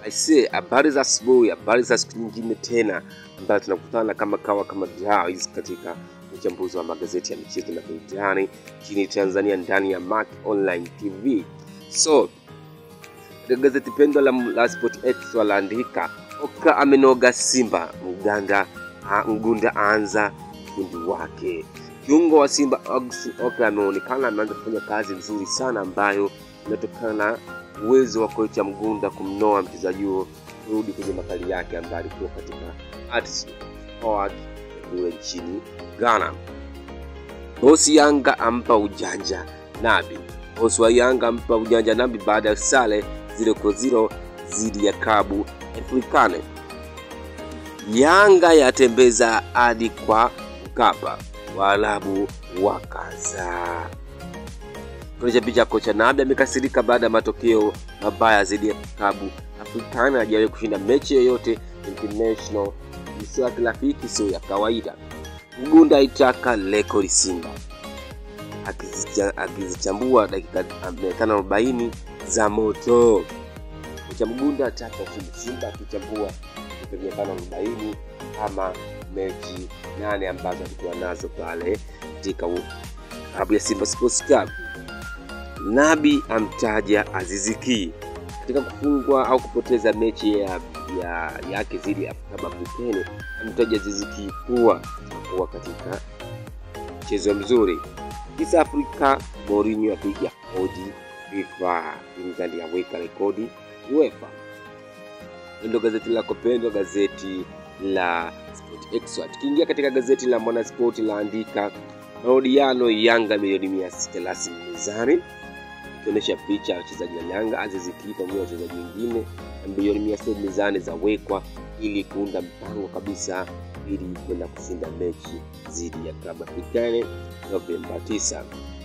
Aisee, habari za asubuhi, habari za siku nyingine tena ambayo tunakutana kama kawa kama dawis katika uchambuzi wa magazeti ya michezo na burudani nchini Tanzania ndani ya Mark Online TV. So katika gazeti pendwa la, la Sport Extra laandika Oka amenoga Simba, Mganda a- Mgunda aanza ufundi wake. Kiungo wa Simba Augustin Oka ameonekana ameanza kufanya kazi nzuri sana ambayo inatokana na uwezo wa kocha Mgunda kumnoa mchezaji huo kurudi kwenye makali yake ambayo alikuwa katika Addis Ababa kule nchini Ghana. Bosi Yanga ampa ujanja Nabi. Bosi wa Yanga ampa ujanja Nabi baada ya sare zile kwa zero dhidi ya Kabu Afrikane. Yanga yatembeza hadi kwa Mkapa, Waarabu wakaza. Kuonyesha picha kocha Nabi amekasirika baada ya matokeo mabaya dhidi ya Kabu Afrikane. Hajawahi kushinda mechi yoyote international, sio ya kirafiki, sio ya kawaida. Mgunda aitaka rekodi Simba Akizicha- akizichambua dakika 540 za moto. Kocha Mgunda ataka ushindi Simba akichambua dakika 540 ama mechi nane ambazo alikuwa nazo pale katika u- klabu ya Simba Sports Club. Nabi amtaja Aziziki katika kufungwa au kupoteza mechi ya, ya yake dhidi ya Afrika Mapikene, amtaja Aziziki kuwa kuwa katika mchezo mzuri. Kisa Afrika, Mourinho apiga hodi FIFA, England yaweka rekodi UEFA. Ndio gazeti lako pendwa, gazeti la Sport Extra. Tukiingia katika gazeti la Mwanaspoti laandika mahojiano Yanga milioni mia sita rasmi mezani, ikionyesha picha ya wachezaji wa Yanga Aziz Ki pamoja na wachezaji wengine na milioni mia sita mezani zawekwa ili kuunda mpango kabisa ili kwenda kushinda mechi dhidi ya klabu Afrikane Novemba 9.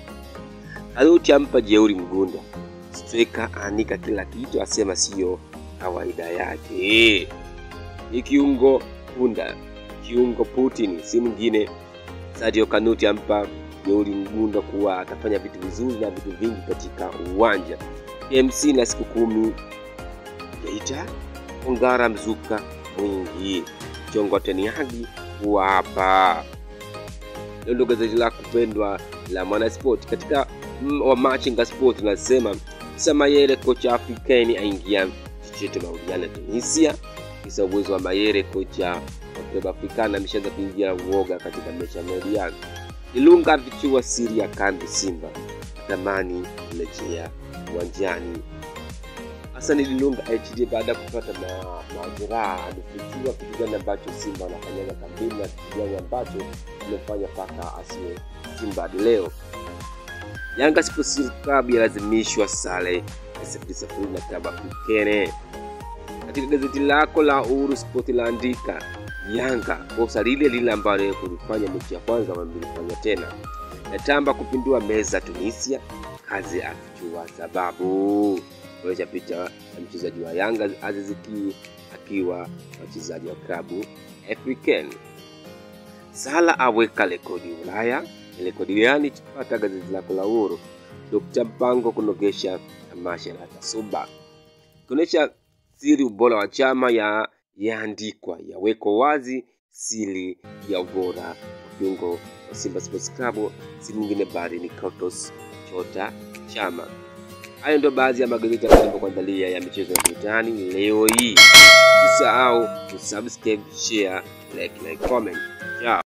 Aluti ampa jeuri Mgunda, striker anika kila kitu, asema siyo kawaida yake. Ni kiungo Punda, kiungo Putin, si mwingine. Sadio Kanuti ampa jeuri Mgunda kuwa atafanya vitu vizuri na vitu vingi katika uwanja. MC na siku kumi Geita, Ongara mzuka mwingi, Chongo Teniagi kuwa hapa hilo ndio gazeti la kupendwa la Mwanasport. Katika mm, wa Machinga Sport nasema kisa Mayere kocha Afrikani aingia chochote mahojiano ya Tunisia. Kisa uwezo wa Mayere kocha wa klabu Afrikana ameshaanza kuingia na uoga katika mechi ya mahojiano. Ilunga afichua siri ya kambi Simba, atamani kurejea uwanjani. Hassan Dilunga HD baada ya kupata ma- majeraha amefichua kitu gani ambacho Simba wanafanyaga kambini na kitu gani ambacho amefanya mpaka asiwe Simba hadi leo. Yanga Sports Club yalazimishwa sare ya sifuri sifuri na klabu Afrikene. Katika gazeti lako la Uhuru Sport laandika Yanga kosa lile lile ambalo kulifanya mechi ya kwanza wamelifanya tena. Natamba kupindua meza Tunisia, kazi afichua sababu. Kuonyesha picha ya mchezaji wa Yanga Aziz Ki akiwa wachezaji wa klabu African. Sala aweka rekodi Ulaya. Ni rekodi gani? Tupata gazeti lako la Uhuru. Dr. Mpango kunogesha tamasha la Tasuba, kuonyesha siri ubora wa chama ya yaandikwa yawekwa wazi siri ya ubora wa kiungo wa Simba Sports Club, si mwingine bali ni Clatous Chota Chama. Hayo ndio baadhi ya magazeti ambayo nimekuandalia ya michezo ya burudani leo hii. Usisahau kusubscribe, share, like na comment. Ciao.